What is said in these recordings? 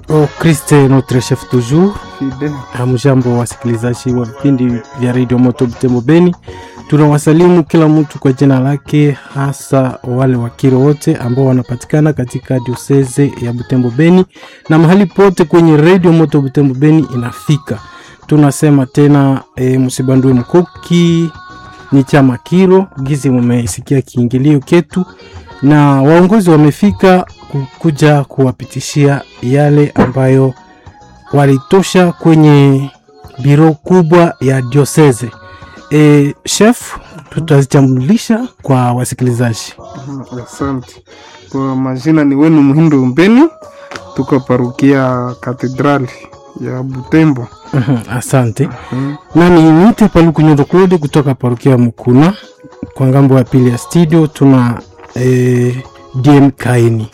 Oh, Christ notre chef toujours. Fide. Hamjambo wasikilizaji wa vipindi vya Radio Moto Butembo Beni, tunawasalimu kila mtu kwa jina lake, hasa wale wakiro wote ambao wanapatikana katika dioseze ya Butembo Beni na mahali pote kwenye Radio Moto Butembo Beni inafika. Tunasema tena e, msibandue mkuki ni chama kiro gizi, mumesikia kiingilio ketu na waongozi wamefika kuja kuwapitishia yale ambayo walitosha kwenye biro kubwa ya dioseze. E, chef, tutazitambulisha kwa wasikilizaji. Mhm, Asante. Kwa majina ni wenu Muhindo Mbeni, tuko parukia katedrali ya Butembo. Mhm, Asante. Mhm. Nami nite Paluku Nyondo Claude kutoka parokia Mukuna. Kwa ngambo ya pili ya studio tuna e, DM Kaini.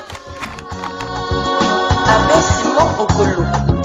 Abbé Simon Okolo.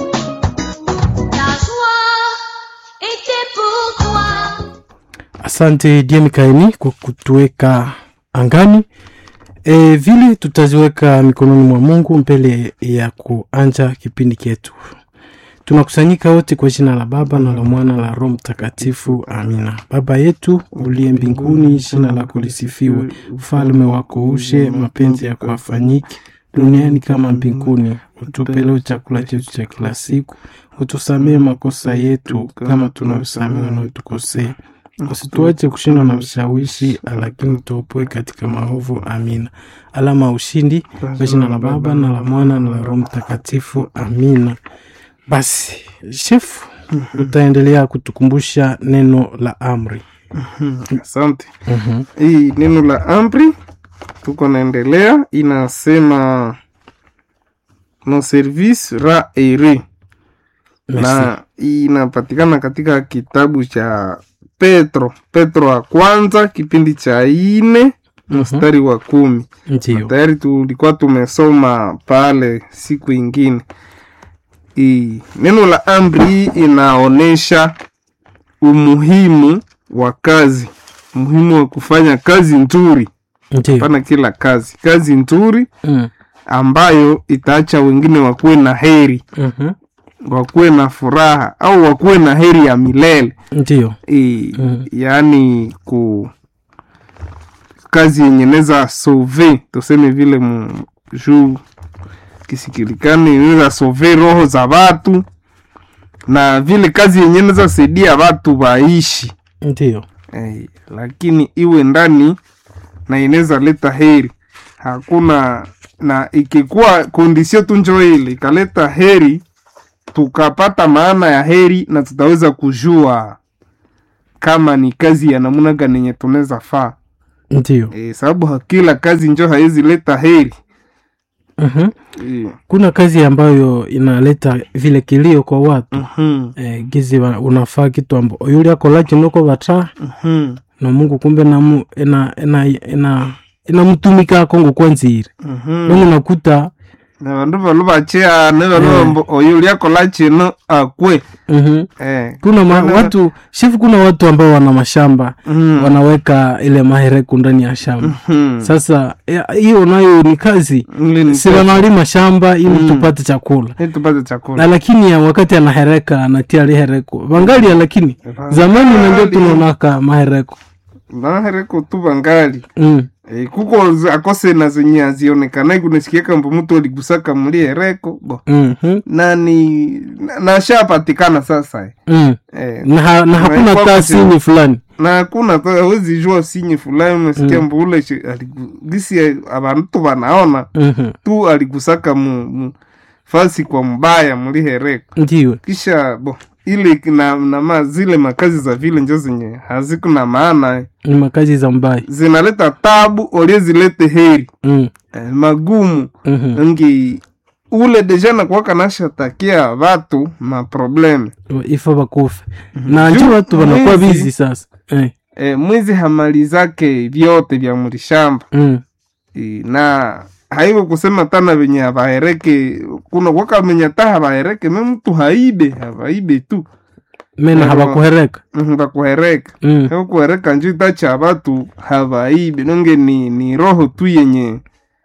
La joie était pour toi. Asante DM Kaini kwa kutuweka angani. E, vile tutaziweka mikononi mwa Mungu mbele ya kuanja kipindi chetu. Tunakusanyika wote kwa jina la Baba na la Mwana la Roho Mtakatifu. Amina. Baba yetu uliye mbinguni, jina lako lisifiwe, ufalme wako uje, mapenzi yako afanyike duniani kama mbinguni. Utupe leo chakula chetu cha kila siku, utusamee makosa yetu kama tunavyosamehe wanaotukosea, usituache kushindwa na mshawishi, lakini tuopoe katika maovu. Amina. Alama ya ushindi kwa jina la Baba na la Mwana na la Roho Mtakatifu. Amina. Basi shefu, utaendelea kutukumbusha neno la amri. Asante. Mhm. Hii neno la amri tuko naendelea, inasema no service ra ere Merci. na inapatikana katika kitabu cha Petro, Petro wa kwanza kipindi cha ine mstari wa kumi. Ndiyo. Tayari tulikuwa tumesoma pale siku ingine. I, neno la amri hii inaonyesha umuhimu wa kazi, umuhimu wa kufanya kazi nzuri, Ndiyo. hapana kila kazi, kazi nzuri Mm. ambayo itaacha wengine wakuwe na heri, Mhm. wakuwe na furaha au wakuwe na heri ya milele. Ndiyo. I, Mm. yaani ku kazi yenye neza sauve tuseme vile mu juu kisikilikani inaweza sauve roho za watu na vile kazi yenye neza saidia watu waishi Ndiyo. eh, lakini iwe ndani na inaweza leta heri hakuna na ikikuwa kondisio tu njo ile ikaleta heri tukapata maana ya heri na tutaweza kujua kama ni kazi ya namuna gani yenye tunaweza faa Ndiyo. e, sababu ha- kila kazi njo haiwezi leta heri Mhm. e, Kuna kazi ambayo inaleta vile kilio kwa watu mhm, eh, gizi wa- unafaa kitu ambo yuli akola kinoko bata mhm, na Mungu kumbe namu ina ina ina inamtumika kongo kwanzire mhm. nongo nakuta na vandu valu vachea ne valu vambo oyo liakola chino akwe mhm. eh, kuna ma, Kana- watu shifu kuna watu ambao wana mashamba mhm, wanaweka ile mahereku ndani ya shamba mhm. sasa ya- hiyo nayo ni kazi Ile ni si wanalima shamba ili Mm. tupate chakula ili tupate chakula na lakini ya wakati anahereka anatia lihereko vangalia lakini zamani nanjo tunaonaka mahereko nahereko tu vangali mm. e, kuko zi- akose na zenye azionekanai kunasikiaka mbo mtu aligusaka muli hereko bo mm-hmm. nani na- nashapatikana sasa mm. eh, na, ha- na hakuna Maikwa taa kusema. sini fulani na hakuna ta- hawezi jua sinye fulani unasikia mbo ule shi- aligu- gisi abantu wanaona mm-hmm. tu aligusaka mu, mu fasi kwa mbaya muli hereko ndiwe kisha bo ile na, na ma, zile makazi za vile njo zenye haziku na maana eh. ni makazi za mbaya zinaleta tabu olie zilete heri mm. eh, magumu mm-hmm. ngi ule deja nakuwaka nashatakia watu maprobleme ifo bakufe na njo Juu watu wanakuwa mwizi- bizi sasa eh. eh, mwizi hamalizake vyote vya mulishamba mm. eh, na haiko kusema tana venye havahereke kuna kwaka venye ta havahereke me mtu haibe havaibe tu mena Ndio. habakuhereka Mhm, bakuhereka mm. Hebu kuhereka njo itacha watu havaibe nonge ni, ni roho tu yenye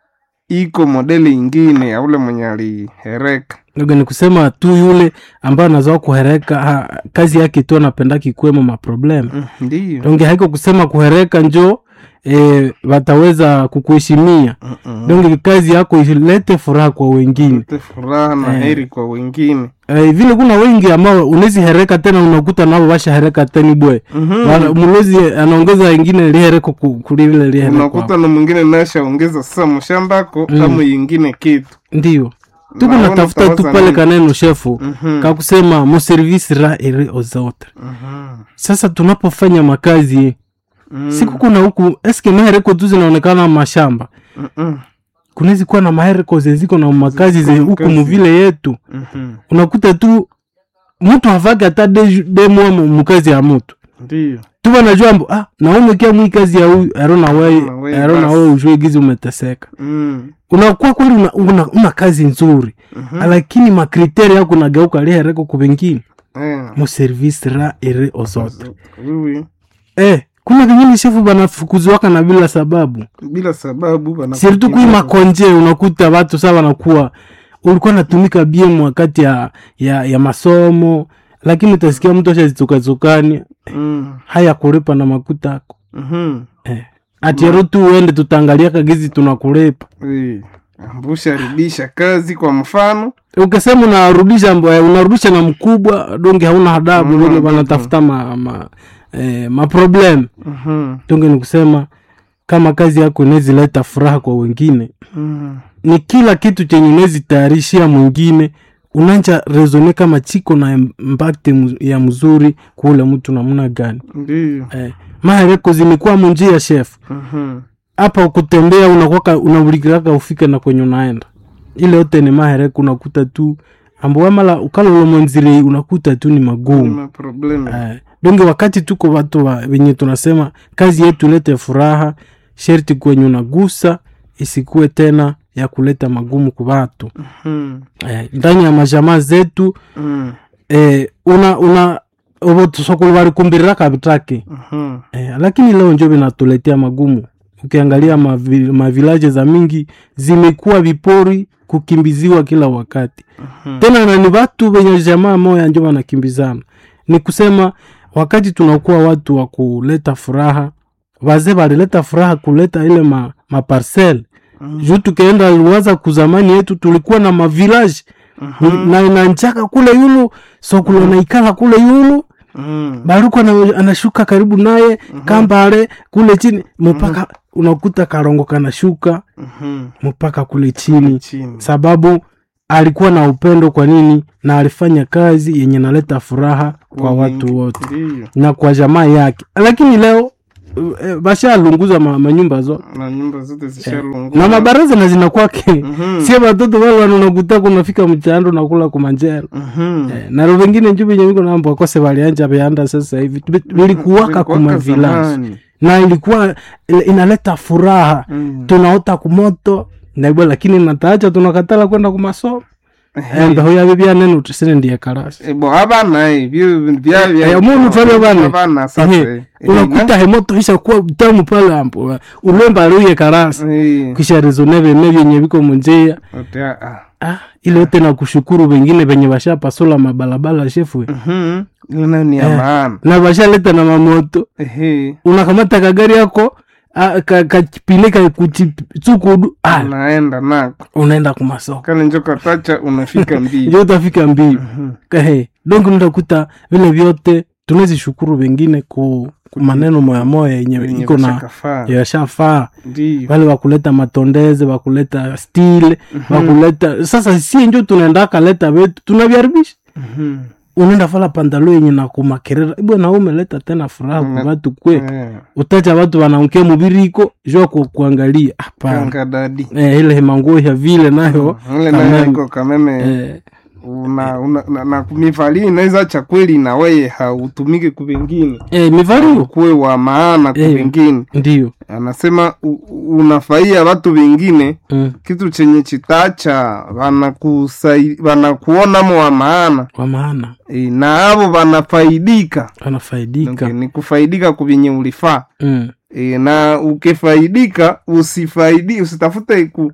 iko modeli ingine ya ule mwenye alihereka Ndio ni kusema tu yule ambaye anazoa kuhereka ha, kazi yake tu anapenda kikwemo maproblem Mm, ndiyo donge haiko kusema kuhereka njo e, wataweza kukuheshimia Mm-mm. donge kazi yako ilete furaha kwa wengine Lete furaha na Eh. heri kwa wengine e, vile kuna wengi ambao unezi hereka tena unakuta nao washa hereka teni bwe Mhm. Wala- mlozi anaongeza wengine lihereko ku- kulivile lihereko unakuta na mwingine nashaongeza sasa mshambako Mm. kama yingine kitu ndio tuko Naona natafuta tu utawaza pale nini? kaneno shefu Mhm. kakusema muservisi ra ere ozote Mhm. sasa tunapofanya makazi Mm. siku kuna huku eske mahereko tu zinaonekana mashamba Mm-mm. kunawezi kuwa na mahereko zeziko na makazi ze Ziko huku makazi. muvile yetu Mhm. unakuta tu mtu havaki hata de- demwa mu- mukazi ya mutu ndiyo tuva najua mbo ah, naumekia mwi kazi ya huyu arona wei Arona wei arona basi. wei ujue gizi umeteseka Mm. unakuwa kweli una, una, una kazi nzuri Mhm. lakini makriteri yako nageuka lihereko kuvengine Eh. muservisi ra ere ozote Wiwi. eh, kuna vingine shefu banafukuziwaka na bila sababu bila sababu bana- sirtu kui makonje unakuta watu saa wanakuwa ulikuwa natumika biem wakati ya, ya, ya masomo lakini utasikia mtu ashazitsukazukani Mm. haya kulipa na makuta ako Mhm. eh. atiero tu uende tutaangalia kagizi tunakulipa Eh. ambusha rudisha kazi kwa mfano ukisema unarudisha mbo- unarudisha na mkubwa donge hauna hadabu Mm, donge mm, wanatafuta ma, ma, eh, maproblem Mhm. donge ni kusema kama kazi yako inawezileta furaha kwa wengine Mhm. ni kila kitu chenye unawezitayarishia mwingine unanja rezone kama chiko na impact mu- ya mzuri kule mtu namna gani ndiyo eh, mahereko zimekuwa munjia chef Mhm. hapa kutembea unakwaka unabulikiraka ufike na kwenye unaenda ile yote ni mahereko unakuta tu ambowamala ukalolomwanzire unakuta tu ni magumu Kuna problemu. Eh, donge wakati tuko watu wa wenye tunasema kazi yetu ilete furaha sherti kwenye unagusa isikuwe tena ya kuleta magumu kwa watu Mhm. eh, ndani ya majamaa zetu Mhm. eh, una una sokulu walikumbirira kabitake Mhm. eh, lakini leo njo vinatuletea magumu ukiangalia mavi, mavilaje za mingi zimekuwa vipori kukimbiziwa kila wakati Mhm. tena na ni watu wenye jamaa moya njo wanakimbizana ni kusema wakati tunakuwa watu wa kuleta furaha wazee walileta furaha kuleta ile ma, maparcel Mhm. juu tukaenda liwaza kuzamani yetu tulikuwa na mavilaji Mhm. na nanchaka kule yulu sokulo naikala kule yulu Mhm. baruku ana- anashuka karibu naye kambale kule chini mpaka unakuta karongo kanashuka Mhm. mpaka kule chini chini sababu alikuwa na upendo kwa nini na alifanya kazi yenye naleta furaha kwa Wengi. watu wote ndiyo na kwa jamaa yake lakini leo eh, bashalunguza ma, manyumba zo na nyumba zote zishalungua na mabaraza na zinakwake Mhm. sie watoto wale wanakuta kunafika mchando nakula kumanjero Mhm. eh, naro vengine nju venye viko nambo akose valianja vyanda sasa hivi vilikuwaka Vilikuwaka kuma vilaji zamani. na ilikuwa ile- inaleta furaha Mhm. tunaota kumoto naibwa lakini nataacha tunakatala kwenda kumasomo embe huyavi vyanene utisine ndiye karasi ebo abana ebyo bya bya Eh, omuntu twabya bana. abana sasa Ehe, unakuta hemoto isha kuwa tamu pale ampo ulemba aluye karasi eh kisha rezone vene vyenye viko munjia ote ah ah, ile yote na kushukuru vengine venye vashapasula mabalabala shefwe mhm ile nayo ni ya Eh. maana na vashaleta na mamoto ehe unakamata kagari yako ah, ka- kapine kakuchukudu ah, unaenda nako unaenda kumasoko kale njo katacha unafika mbili njo utafika mbii Ehe, donc ndakuta vile vyote tunazishukuru wengine ku, ku maneno moya moya yenye Wenye iko na washakafaa. yashafaa ndiyo wale wakuleta matondeze wakuleta stile wakuleta sasa sie njo tunaenda kaleta vetu tunavyaribisha Mhm. unaenda fala pandalo yenye na kumakerera ibwe na umeleta tena furaha kwa Mm. watu kwe Eh, utacha watu wanaunkia mubiriko jua ku, kuangalia hapana kanga dadi eh, ile hemanguo ya vile nayo ile kameme. nayo iko kameme eh, una, una, na, na mivali inaweza cha kweli na weye hautumike kuvengine eh, mivalio kuwe wa maana Eh. kuvengine ndiyo anasema u- u- unafaia watu wengine mm. kitu chenye chitacha wanakusai- wanakuonamo wa maana kwa maana e, na avo wanafaidika wanafaidika okay, ni kufaidika kuvenye ulifaa mm. e, na ukifaidika usifaidi usitafute ku,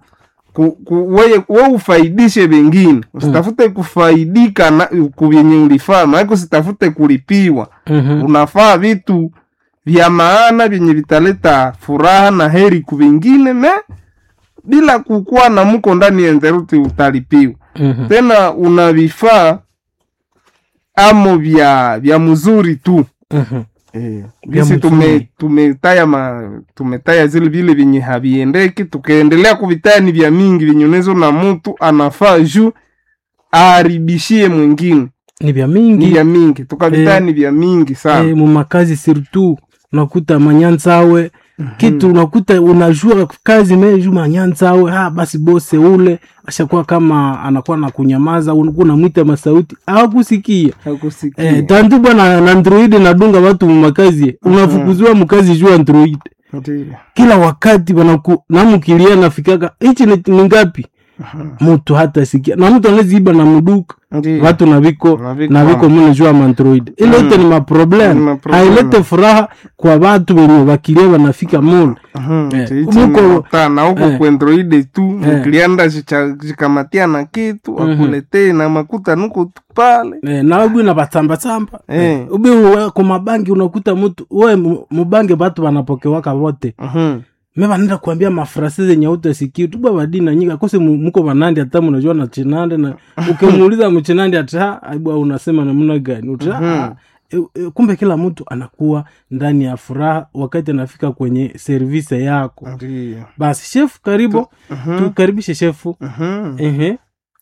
ku, ku, weye, we ufaidishe wengine usitafute kufaidika na kuvyenye ulifaa maake usitafute kulipiwa Mhm. unafaa vitu vya maana vyenye vitaleta furaha na heri kuvingine me bila kukuwa na mko ndani ya nzeruti utalipiwa Mhm. tena una vifaa amo vya vya mzuri tu Mhm. Eh, Vya visi tume, mzuri. tumetaya ma, tumetaya zile vile vyenye haviendeki tukaendelea kuvitaya ni vya mingi vyenye unezo na mtu anafaa juu aharibishie mwingine ni vya ni mingi vya mingi tukavitaya Eh. ni vya mingi sana eh, mumakazi surtout unakuta manyanzawe kitu unakuta unajua kazi meju manyanzawe ha basi bose ule ashakuwa kama anakuwa na kunyamaza unakuwa unamwita masauti hakusikia Hakusikia. eh, tantu bwana na android nadunga watu mumakazi unafukuziwa mkazi juu android Ndiyo. kila wakati wanaku namukilia nafikaka hichi ni ni ngapi mtu hata sikia na mtu anaziiba na muduka Ndiyo. watu na viko Na viko. na viko mune juu ya maandroid ile yote ni Ni maproblem maproblem. hailete furaha kwa watu wenye wakilia wanafika mule Mhm, Eh, chiichi muko- nota, na huko eh. kuandroide tu Eh. mkilianda zikamatia na kitu akuletee na makuta nuko tu pale eh, na ubi na batsambasamba Eh. ubi uwe- kwa mabangi unakuta mtu we mu- mubange batu wanapokewaka wote Mhm. me banenda kuambia mafrase zenye utasikia tuba badina nyika kose mu- muko banandi hata munajua na chinande na ukimuuliza mchinandi ata aibwa unasema namna gani uta Mhm. e, e, kumbe kila mtu anakuwa ndani ya furaha wakati anafika kwenye servise yako Ndiyo. basi shefu karibu tukaribishe shefu Mhm. Ehe,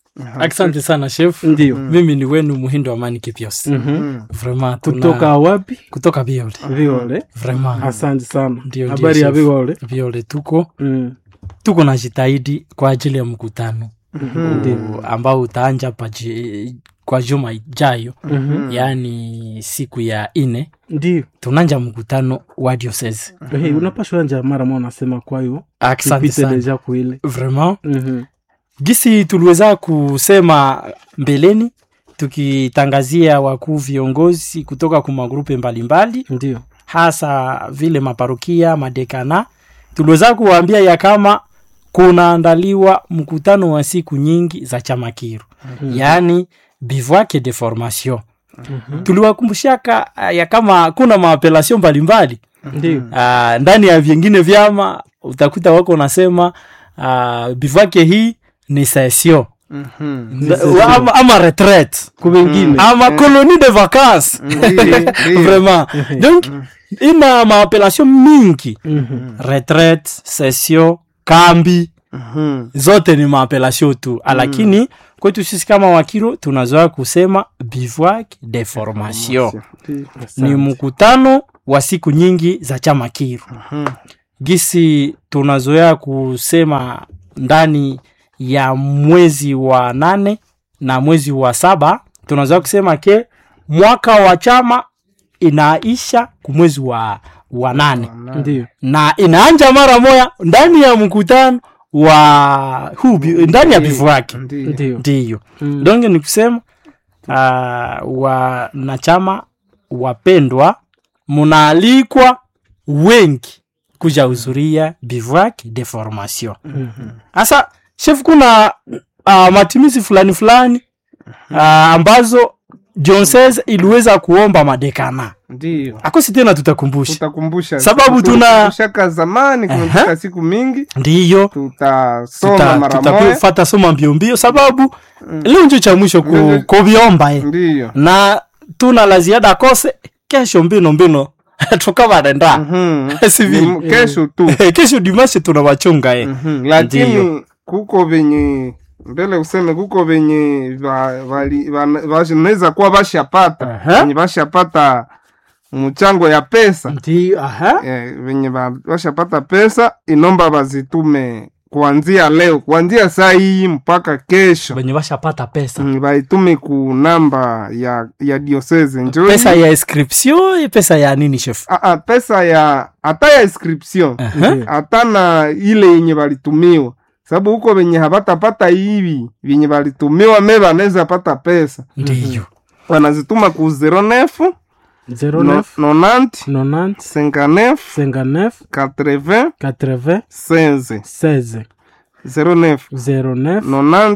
asante sana chef ndio mimi ni wenu muhindo amani kipios Mhm. vraiment tuna- kutoka wapi kutoka viole viole vraiment asante sana Ndio, ndio, habari ya chef. viole viole tuko Mm, tuko na jitahidi kwa ajili ya mkutano ndio u- ambao utaanja paji, kwa juma ijayo Mhm. yaani siku ya ine ndio tunanja mkutano wa diocese Ehe, unapashwa anja mara mwa nasema kwayo asante tupite sana deja kuile vraiment Mhm. gisi tuliweza kusema mbeleni tukitangazia wakuu viongozi kutoka kwa magrupe mbalimbali ndio hasa vile maparokia madekana tuliweza kuwaambia ya kama kunaandaliwa mkutano wa siku nyingi za chama kiru yaani bivouac de formation tuliwakumbushaka ah, ya kama kuna maapelation mbalimbali ndio Ah, ndani ya vingine vyama utakuta wako nasema uh, bivouac hii ni session Mhm. Nda- ama, ama retraite kubengine ama colonie de vacances Ndiyo, ndiyo. vraiment donc ina maapellation mingi Mhm. retraite session kambi Mhm. zote ni maapellation tu lakini kwetu sisi kama wakiro tunazoea kusema bivouac de formation ni mkutano wa siku nyingi za chama kiru gisi tunazoea kusema ndani ya mwezi wa nane na mwezi wa saba tunazoea kusema ke mwaka wa chama inaisha kumwezi wa, wa nane ndio na inaanja mara moya ndani ya mkutano wa huu bi- ndani ya bivu wake Ndiyo. ndio ndiyo Mm. donge ni kusema uh, wanachama wapendwa munaalikwa wengi kuja huzuria bivouac de formation sasa chef kuna uh, matumizi fulani fulani uh, ambazo jonses iliweza kuomba madekana Ndiyo. akosi tena tutakumbusha tutakumbusha Sababu tuna- Tulikumbusha zamani kumepita Aha. siku mingi ndiyo tutasoma tuta- mara moja tutafata soma mbio mbio sababu leo njo cha mwisho ku, Ndio. kuviomba eh. ndiyo na tuna la ziada kose kesho mbino mbino tukavarenda Mhm. Si vile. Ni kesho tu kesho dimashe tuna wachunga eh. Mhm. lakini Ndiyo. kuko venye mbele useme kuko venye va- vali- vana- vanaweza kuwa vashapata Aha. venye vashapata mchango ya pesa ndio aha eh, venye va- vashapata pesa inomba vazitume kuanzia leo kuanzia saa hii mpaka kesho wenye washapata pesa Mm, vaitume ku namba ya ya diocese njoo pesa ya inscription pesa ya nini chef Ah, ah, pesa ya hata ya inscription Ndio. hata na ile yenye valitumiwa sababu huko venye havatapata hivi vyenye valitumiwa me vanaweza pata pesa ndiyo wanazituma ku 09 09 90 90 59 59 80 80 16 16 09 09 90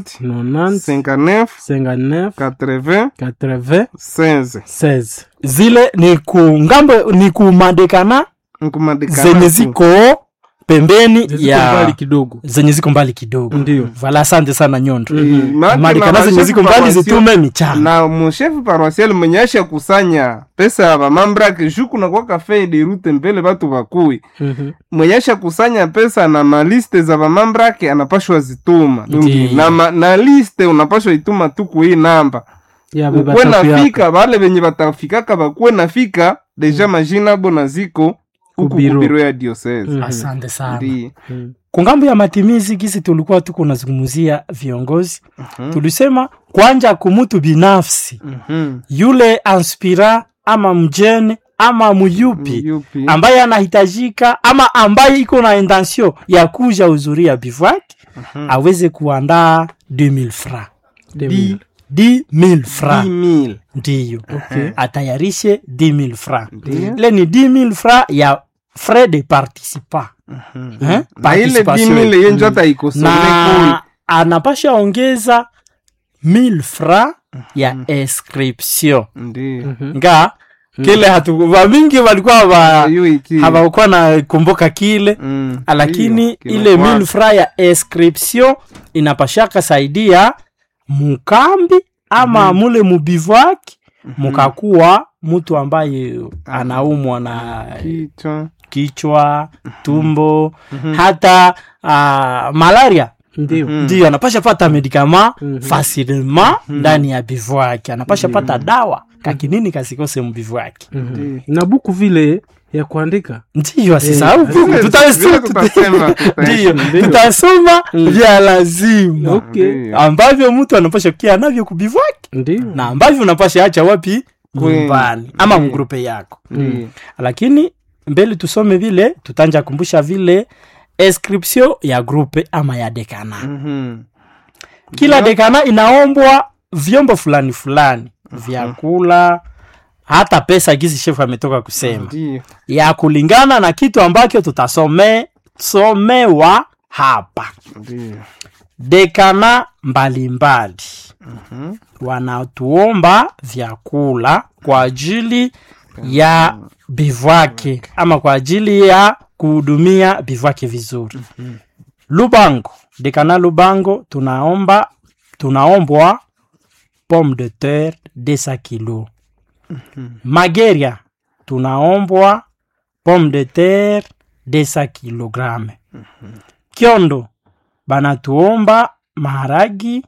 90 59 59 80 80 16 16 zile ni ku ngambo ni kumadekana nkumadekana zenye tu. ziko pembeni ziko ya mbali kidogo zenye ziko mbali kidogo Ndio. vala asante sana nyondo Eh, maana madekana na zenye bashefu ziko mbali paroisio- zitume michana na mushefu paroisial mwenye asha kusanya pesa ya bamambrake juu kuna kwa kafe de rute mbele batu bakui Mhm. mwenye asha kusanya pesa na maliste za bamambrake anapashwa zituma Ndiyo. na, ma, na liste unapashwa ituma tu kuhii namba Ya, ukuwe beba tapu yako. nafika bale benye batafikaka bakuwe nafika deja majina abo na ziko huku Kubiro. kubiro ya diocese Mhm. asante sana Ndiyo. Mhm. kungambo ya matimizi gisi tulikuwa tuko nazungumzia viongozi tulisema kwanja kumutu binafsi Mhm. yule anspira ama mjene ama muyupi Yupi? ambaye anahitajika ama ambaye iko na intention ya kuja uzuria bivouac aweze kuandaa 2000 francs Demi. 10000 francs 10,000. ndiyo Okay. atayarishe 10000 francs Ndiyo. ile ni 10000 francs ya frais de participant Eh? na ile Participation. 10,000 yenjo hata ikosome kule na anapasha ongeza 1000 francs ya inscription Ndiyo. Mhm. nga kile hatu vamingi walikuwa haba- Hiyo iki- hawakuwa na kumbuka kile Mm. lakini Ndiyo, ile kinakuwa- 1000 francs ya inscription inapashaka saidia mukambi ama mule mubivouac mukakuwa mtu ambaye anaumwa na Kichwa. kichwa tumbo hata uh, malaria Ndio. ndio anapasha pata medikama Mhm. facilement ndani ya bivouac anapasha pata dawa kakinini kasikose mbivouac Mhm. na buku vile ya kuandika ndiyo asisahau buku Vile- tutasoma vile tutasema, ndiyo tutasema. tutasoma vya lazima okay Ndiyo. ambavyo mtu anapasha kia navyo kubivouac ndio na ambavyo unapasha acha wapi Kwe- nyumbani ama mgrupe yako Ndiyo. lakini mbele tusome vile tutanja kumbusha vile inscription ya grupe ama ya dekana Mhm. kila dekana inaombwa vyombo fulani fulani vyakula hata pesa gizi shefu ametoka kusema Ndiyo. ya kulingana na kitu ambacho tutasome somewa hapa Ndiyo. dekana mbalimbali wanatuomba vyakula kwa ajili ya bivwake ama kwa ajili ya kuhudumia bivwake vizuri lubango dekana lubango tunaomba tunaombwa pomme de terre desa kilo mageria tunaombwa pomme de terre desa kilograme kiondo banatuomba maharagi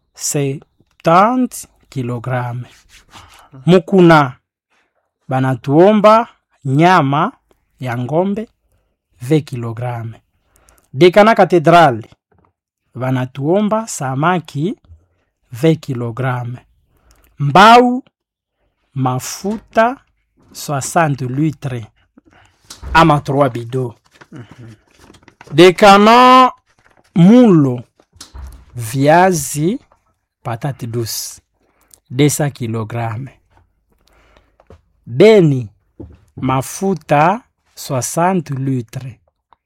70 kilograme mukuna banatuomba nyama ya ngombe 20 kilograme dekana katedrali banatuomba samaki 20 kilograme mbau mafuta 60 litre ama 3 bido dekana mulo viazi patate douce 200 kilograme beni mafuta 60 litre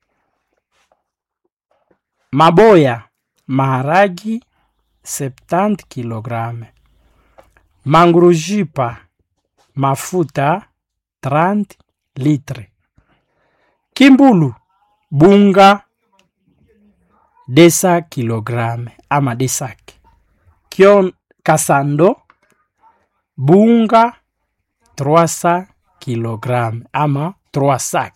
maboya maharagi 70 kilograme mangurujipa mafuta 30 litre kimbulu bunga desa kilograme ama desak kion kasando bunga 300 kilograme ama 3 sak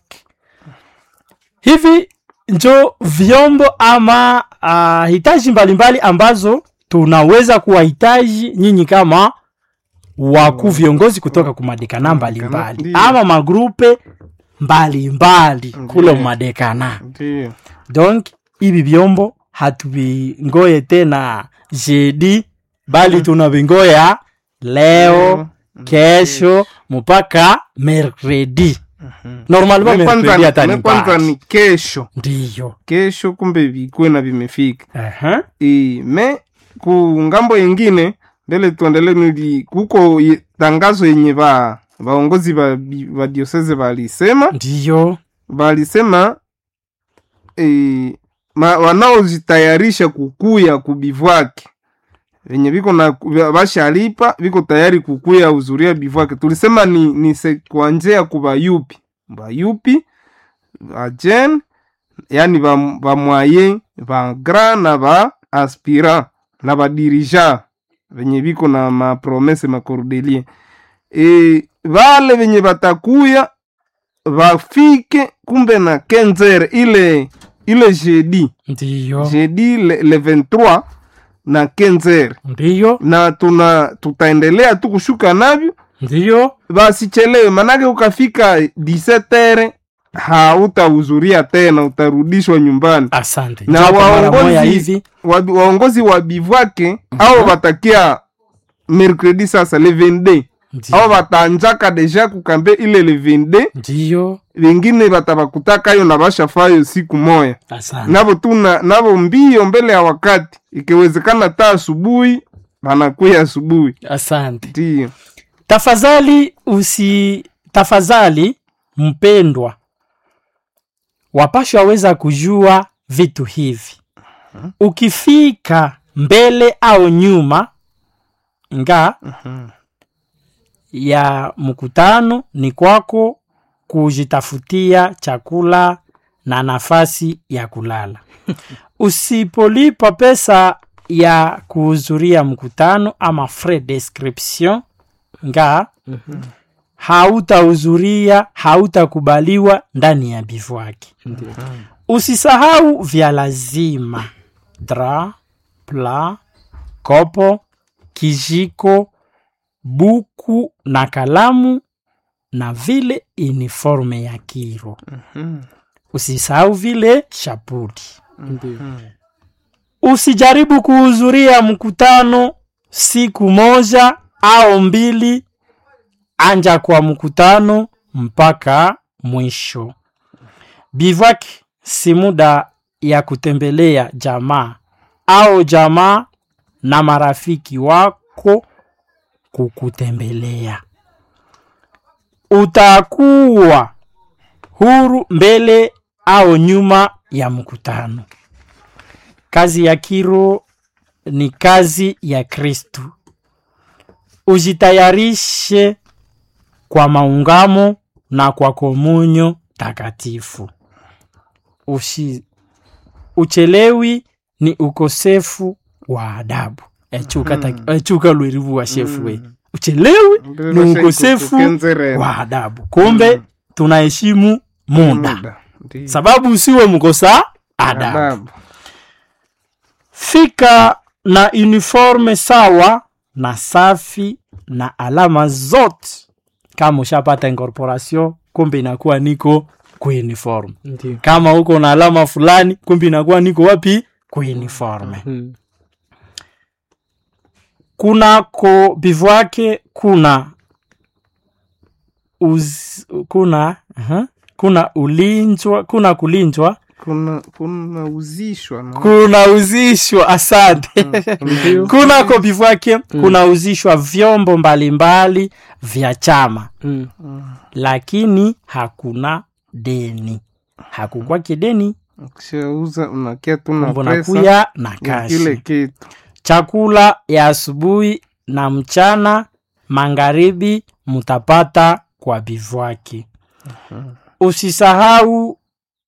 hivi njo vyombo ama uh, hitaji mbalimbali ambazo tunaweza kuwahitaji nyinyi kama wakuu viongozi kutoka kumadekana mbalimbali Ndiyo. ama magrupe mbalimbali kule madekana Ndiyo. donc hivi vyombo hatuvingoye tena jedi bali tunavingoya leo kesho mpaka mercredi normalement Me mercredi kwanza- hata me ni kwanza mbali. ni kesho ndiyo kesho kumbe vikuwe na vimefika Aha. e, me ku ngambo yengine mbele tuendele nili kuko ye- tangazo yenye ba vaongozi va, bi- va dioseze valisema ndiyo valisema e, ma, wanaozitayarisha kukuya kubivwake venye viko na vashalipa viko tayari kukuya uzuria bivwake tulisema ni, ni se- kuanzia kubayupi bayupi bajen yani ba, ba moyen ba grand na ba aspirant na badirija venye viko na mapromese macordelie e, vale venye batakuya vafike kumbe na kenzere ile ile jeudi ndiyo jeudi le, le 23 na kenzere ndiyo na tuna tutaendelea tu kushuka navyo ndiyo basichelewe manake ukafika 17 hautahudhuria tena utarudishwa nyumbani asante na Japo mara moya waongozi hivi wa, waongozi wa bivwake au watakia mercredi sasa le 22 Ndiyo. au wataanjaka deja kukambe ile le 22 ndiyo vingine batabakutakayo na bashafayo siku moya asante navo tuna navo mbio mbele ya wakati ikiwezekana ta asubuhi banakuya asubuhi asante ndiyo tafadhali usi tafadhali mpendwa wapashwa weza kujua vitu hivi ukifika mbele au nyuma nga ya mkutano ni kwako kujitafutia chakula na nafasi ya kulala usipolipa pesa ya kuhudhuria mkutano ama frais description nga hautahudhuria hautakubaliwa ndani ya bivwaki usisahau vya lazima dra pla kopo kijiko buku na kalamu na vile uniforme ya kiro usisahau vile shapuli Ndiyo. usijaribu kuhudhuria mkutano siku moja au mbili anja kwa mkutano mpaka mwisho bivak si muda ya kutembelea jamaa au jamaa na marafiki wako kukutembelea utakuwa huru mbele au nyuma ya mkutano kazi ya kiro ni kazi ya kristu ujitayarishe kwa maungamo na kwa komunyo takatifu Ushi, uchelewi ni ukosefu wa adabu echuka, mm. echuka lwerivu wa shefu we uchelewi ni ukosefu wa adabu kumbe tunaheshimu muda Ndiyo. sababu usiwe mkosa adabu Adabu. fika na uniforme sawa na safi na alama zote kama ushapata incorporation kumbe inakuwa niko kuuniforme Ndiyo. kama uko na alama fulani kumbe inakuwa niko wapi kuuniforme Mm. kunako bivwake kuna uz, kuna uh kuna ulinjwa kuna kulinjwa kuna kuna uzishwa na kunauzishwa asante kunako bivwake kunauzishwa vyombo mbalimbali vya chama Mm. lakini hakuna deni hakukwake deni ukishauza unakia tu na mbona pesa kuya na ya kashi kile kitu chakula ya asubuhi na mchana magharibi mutapata kwa bivwaki usisahau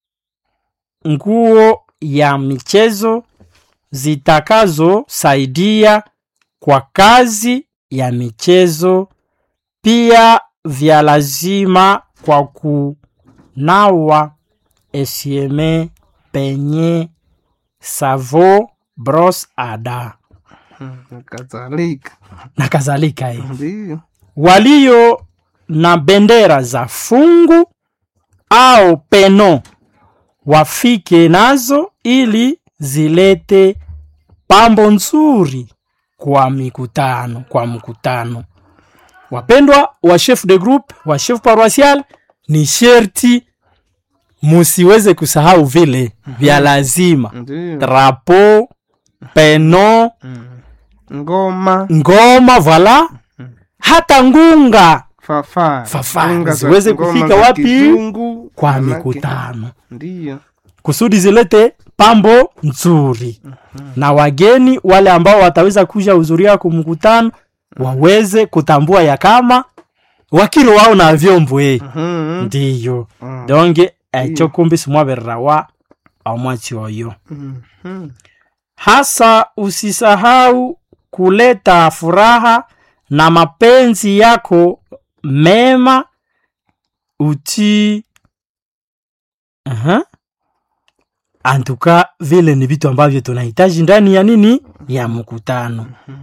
nguo ya michezo zitakazosaidia kwa kazi ya michezo pia vya lazima kwa kunawa esieme penye savo bros ada na kadhalika na kadhalika hii ndio walio na bendera za fungu au peno wafike nazo ili zilete pambo nzuri kwa mikutano kwa mkutano wapendwa wa chef de groupe wa chef paroisial ni sherti musiweze kusahau vile vya lazima ndio drapo peno ngoma ngoma vala hata ngunga fafa Fafa, Unga za- ziweze ngoma kufika za wapi? kizungu, kwa manake- mikutano ndio kusudi zilete pambo nzuri na wageni wale ambao wataweza kuja hudhuria ku mkutano waweze kutambua ya kama wakiro wao na vyombo eh Mhm. ndiyo Mm. donge ekyo kumbi simwabererawa omwatsi oyo Mhm. hasa usisahau kuleta furaha na mapenzi yako mema uti Aha. antuka vile ni vitu ambavyo tunahitaji ndani ya nini ya mkutano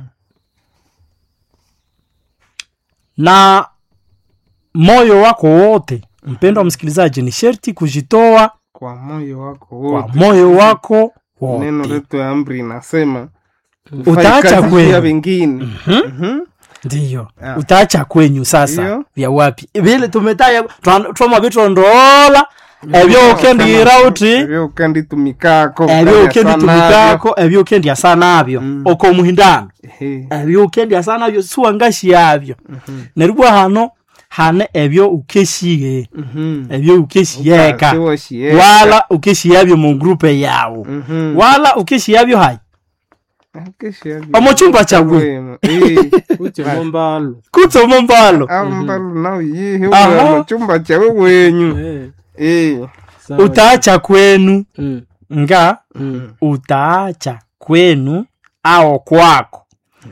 na moyo wako wote mpendo wa msikilizaji ni sherti kujitoa kwa moyo wako kwa wote moyo wako neno wote letu ya amri inasema Utaacha fanya kazi kwenu. ya wengine Mhm. ndiyo Ah. utaacha kwenyu sasa Ndiyo. vya wapi vile tumetaya twa- twama vitondoola ebyo ukendira uti Ebyo ukenditumikako ebyo ukandya ukenditumikako ebyo ukendya sanabyo Mm. oko muhindano Ehe. ebyo ukendya sanabyo siwangashi yabyo neribwa hano hane ebyo ukeshiye Mhm. ebyo ukeshiyeka Ukasiwashiyeka. wala ukeshiyabyo mu grupe yawo Mhm. wala ukeshiyabyo hayi Akeshiyabyo. Omu chumba chagwe. Wema. Eh. kuchemo mbalo kutsomo mbalo Ah, mbalo nao yihe Aha. uwe mu chumba chawe wenyu Eh, Eh. sawa. utaacha kwenu Mm, nga mm. utaacha kwenu ao kwako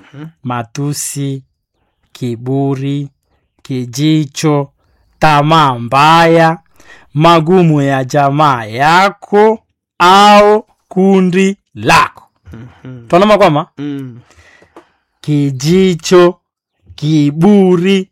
matusi kiburi kijicho tamaa mbaya magumu ya jamaa yako au kundi lako twanama kwama Mm. kijicho kiburi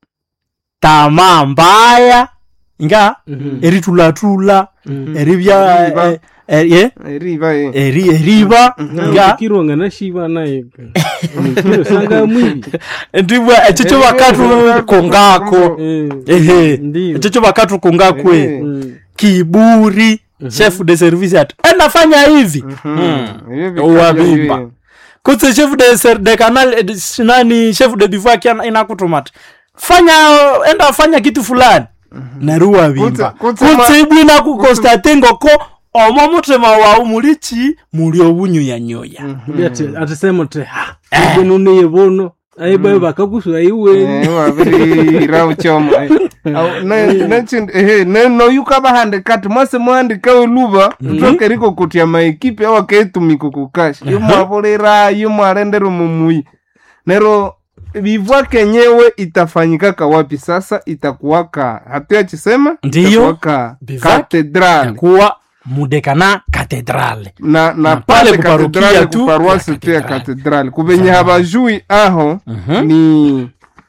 tamaa mbaya nga Mhm. eritulatula Mhm. eribya Eriba. eh, eh, eh, Eriba eh. eri eriba nga kirwanga nashiba naye Mukiro sanga mwili ndibwa ekyo kyo bakatu kongako Eh, ehe ndiyo. ekyo kyo bakatu kongakwe Eh. Mm, kiburi chef de service ati enafanya hivi Mhm. Ebyo vikabya Uwabimba. bye. kutse chef de ser, de canal eh, de- nani chef de divoir kia inakutumata fanya enda fanya kitu fulani neruwa bimba Kutse- kutse ma- kutse ibwina kukostate ngoko omo mutima wawu mulichi muli obunyu ya nyoya Ndi ati- atisema ti ibwenu niye bono aibayo bakakusu aiweni Eh, wabirira uchomo eh. Au, ne- nechi- ehe, ne- noyuka bahandikati mwase muhandika oluba tutoke riko kutya maikipi awakeitumika kukasha yomwavolera yomwalendera mumuyi nero vivwa kenyewe itafanyikaka wapi sasa itakuwaka hatuyachisema Ndiyo. itakuwaka Bivouac. katedrali kuwa mudekana katedrale na, na Na pale pale kuparukia katedrali tu kuparuasi ya tu ya katedrali. katedrali kuvenye habajui aho Mhm. ni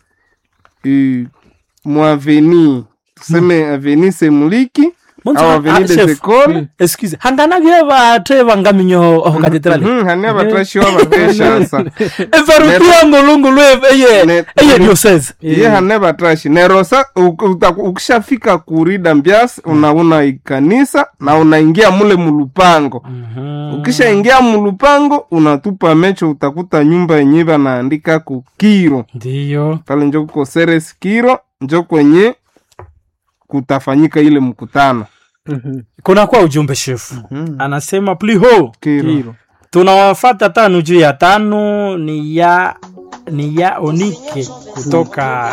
uh, mwaveni tuseme aveni semuliki Munzu au ha- aveni ah, des chef. écoles excuse hangana bye bate bangaminyo oho katedrale Mhm, hani abatashiwa bateshasa everukia ngulungulu eye Ne- eye diocese iye hane batashi nerosa ukishafika kurida mbiasi unauna ikanisa na unaingia mule mulupango ukishaingia mulupango unatupa mecho utakuta nyumba yenye banaandika kukiro ndiyo pale njo kuko seres kiro njo kwenye kutafanyika ile mkutano kunakuwa ujumbe shefu anasema pliho kiro tunawafata tano juu ya tano ni ya ni ya onike kutoka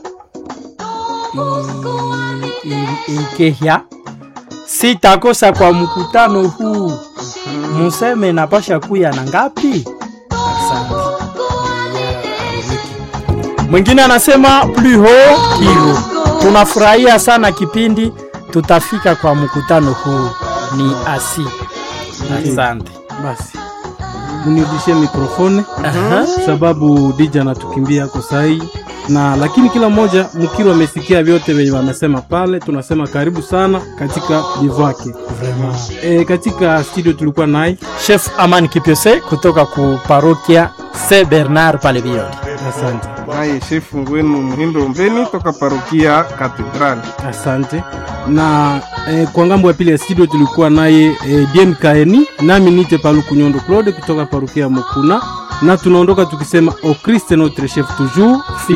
i- i- ikehya sitakosa kwa mkutano huu museme napasha kuya na ngapi asante Ni ya Onike. mwingine anasema pliho kiro tunafurahia sana kipindi tutafika kwa mkutano huu ni asi asante basi munirudishie mikrofone Aha. sababu dija anatukimbia ako sahii na lakini kila mmoja mkiro amesikia vyote venye wamesema pale tunasema karibu sana katika bivake e, katika studio tulikuwa naye chef aman kipyose kutoka ku parokia se bernard pale biodi asante naye shefu wenu muhindo mbeni toka parokia katedrali asante na eh, kwa ngambo ya pili ya studio tulikuwa naye eh, diem kaeni nami nite paluku nyondo claude kutoka parukia ya mukuna na tunaondoka tukisema o christe notre chef toujours